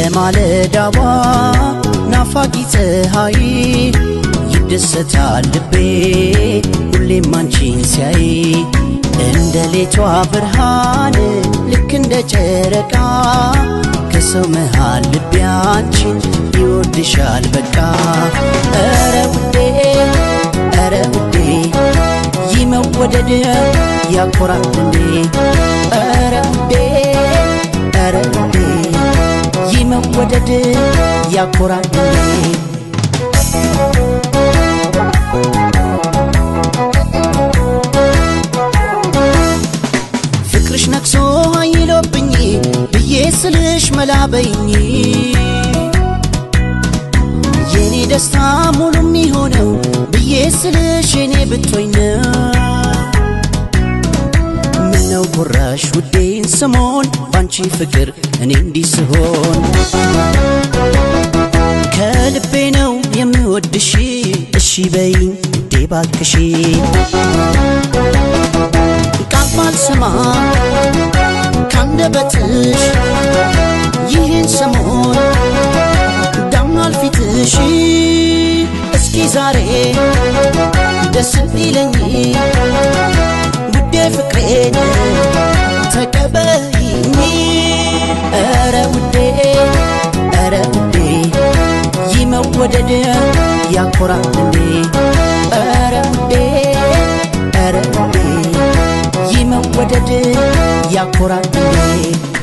ማለዳዋ ናፋቂ ፀሐይ ይደሰታል ልቤ ሁሌም አንቺን ሲያይ እንደ ሌቷ ብርሃን ልክ እንደ ጨረቃ ከሰው መሃል ልቤ አንቺን ይወድሻል በቃ ኧረ ውዴ ኧረ ውዴ ይህ መወደድ ያኮራል እንዴ ኧረ ውዴ ኧረ ውዴ ይህ መወደድ ያኮራል እንዴ ፍቅርሽ ነግሶ አይሎብኝ ብዬ ስልሽ መላበይኝ የኔ ደስታ ሙሉ የሚሆነው ብዬ ስልሽ የኔ ብቶኝ ነው ምነው ጉራሽ ውዴን ስሞን ባንቺ ፍቅር እኔ እንዲህ ስሆን ከልቤ ነው የምወድሽ እሺ በይኝ ውዴ ባክሽ ቃል ባልሰማ ካንደበትሽ ይህን ሰሞን ዳምኗል ፊትሽ እስኪ ዛሬ ደስ እንዲለኝ ውዴ ፍቅሬን ተቀበይኝ ኧረ ውዴ ኧረ ውዴ ይህ መወደድ ያኮራል እንዴ ኧረ ውዴ ኧረ ውዴ ይህ መወደድ ያኮራል እንዴ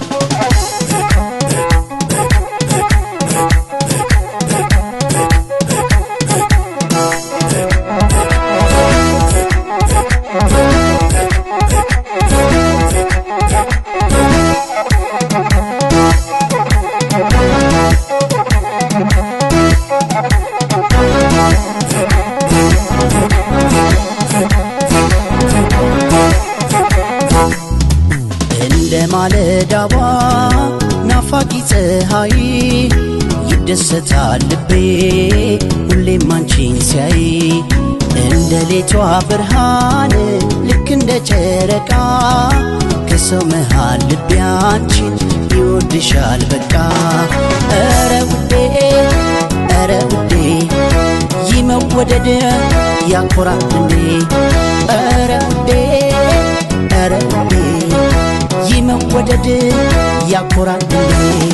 እንደ ማለዳዋ ናፋቂ ፀሐይ ይደሰታል ልቤ ሁሌም አንቺን ሲያይ እንደ ሌቷ ብርሃን ልክ እንደ ጨረቃ ከሰው መሃል ልቤ አንቺን ይወድሻል በቃ ኧረ ውዴ ኧረ ውዴ ይህ መወደድ ያኮራል እንዴ ኧረ ውዴ ኧረ ውዴ ይህ መወደድ ያኮራል እንዴ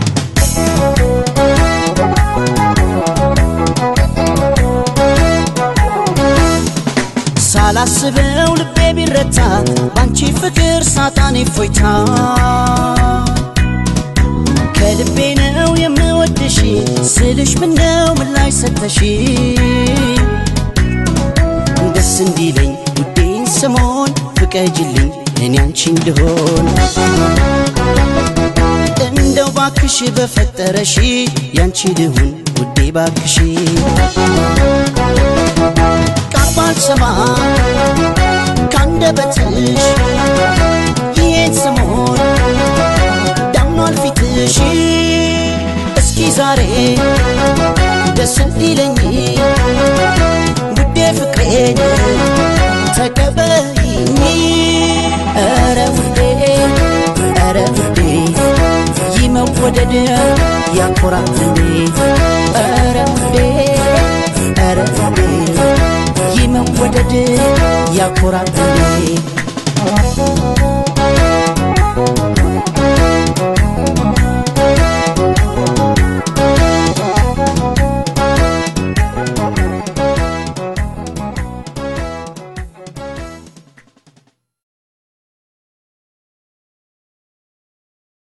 ሳላስበው ልቤ ቢረታ ባንቺ ፍቅር ሳጣኔ ፎይታ ከልቤ ነው የምወድሽ ስልሽ ምነው ምላሽ ሰተሽ ደስ እንዲለኝ ውዴን ስሞን ፍቀጅልኝ እኔ አንቺ እንድሆን እንደው ባክሽ በፈጠረሽ ያንቺ ልሁን ውዴ ባክሽ ቃል ባልሰማ ካንደበትሽ ይሄን ስሞን ዳምኗል ፊትሽ እስኪ ዛሬ ደስ እንዲለኝ ውዴ ፍቅሬን ተቀበይኝ ኧረ ውዴ ኧረ ውዴ ይህ መወደድ ያኮራል እንዴ ኧረ ውዴ ኧረ ውዴ ይህ መወደድ ያኮራል እንዴ